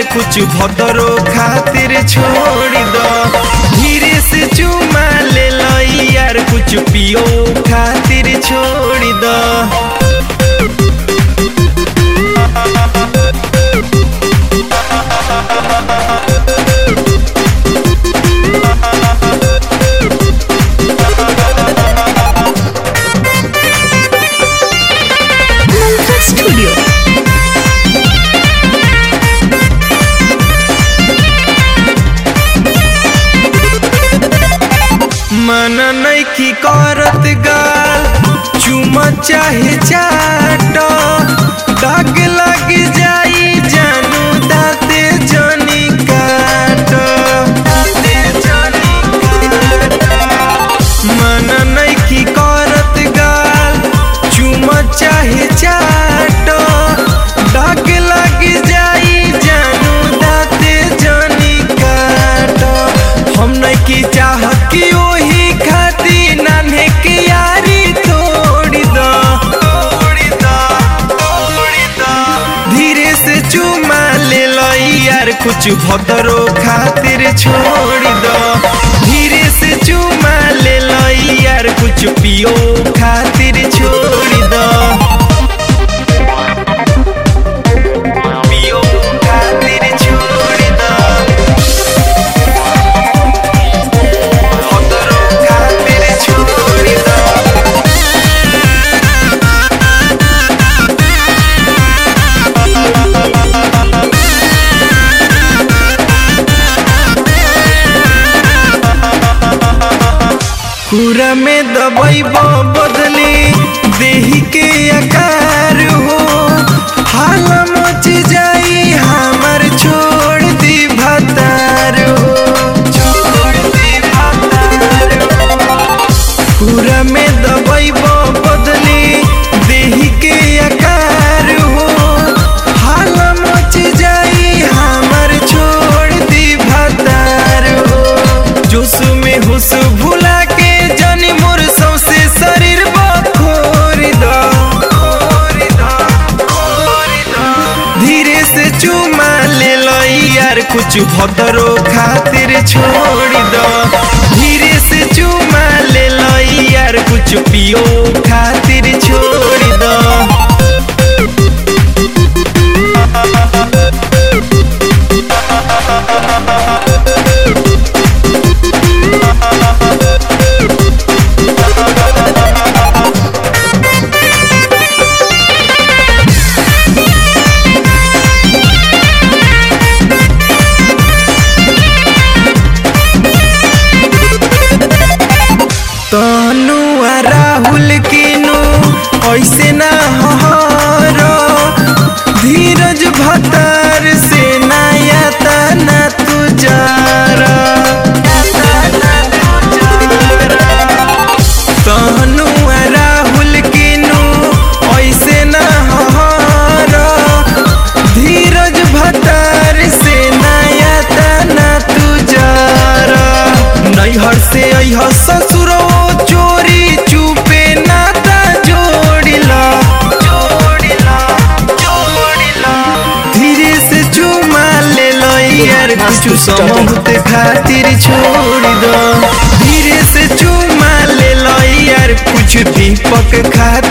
कुछ भदरो खातिर छोड़ दो धीरे से चुमा ले लो यार कुछ पियो खातिर छोड़ दो Mantra Studio. मन नैखी करत गाल चुम चाहे चाट दाग लग जाई जानू दाते जनी काट दाते जनी काट मन नैखी करत गाल चुम चाहे चाट दाग लग जाई जानू दाते जनी काट हम नैकी चाहत कि ओही खाती नान्हे के यारी तोड़ दो तोड़ दो तोड़ दो धीरे से चुमा ले लो यार कुछ भदरो खातिर छोड़ दो धीरे से चुमा ले लो यार कुछ पियो खातिर छोड़ दो पियो खातिर छोड़ दो भदरो खातिर छोड़ दो कुरा में दबाई बदली देही के आकार हो हाल मच जाई हमर छोड़ दी भतार हो छोड़ दी भतार हो कुरा में दबाई बदली देही के आकार हो हाल मच जाई हमर छोड़ दी भतार हो जोश में हुस भुला के जानी मोर सौसे शरीर बखोर दो खोर दो, खोर दो। धीरे से चुमा ले लो यार कुछ भदरो खातिर छोड़ दो धीरे से चुमा ले लो यार कुछ पियो खातिर छोड़ दो तनु आ राहुल किनु ऐसे ना हरो धीरज भतर से नया तना तुजारा तनु आ राहुल किनु ऐसे ना हरो धीरज भतर से नया तना तुजारा नैहर से अह ससुरो चोरी चुपे नाता जोड़िला जोड़िला जोड़िला धीरे से चुमा ले लो यार कुछ समूहते खातिर छोड़ दो धीरे से चुमा ले लो यार कुछ दीपक खातिर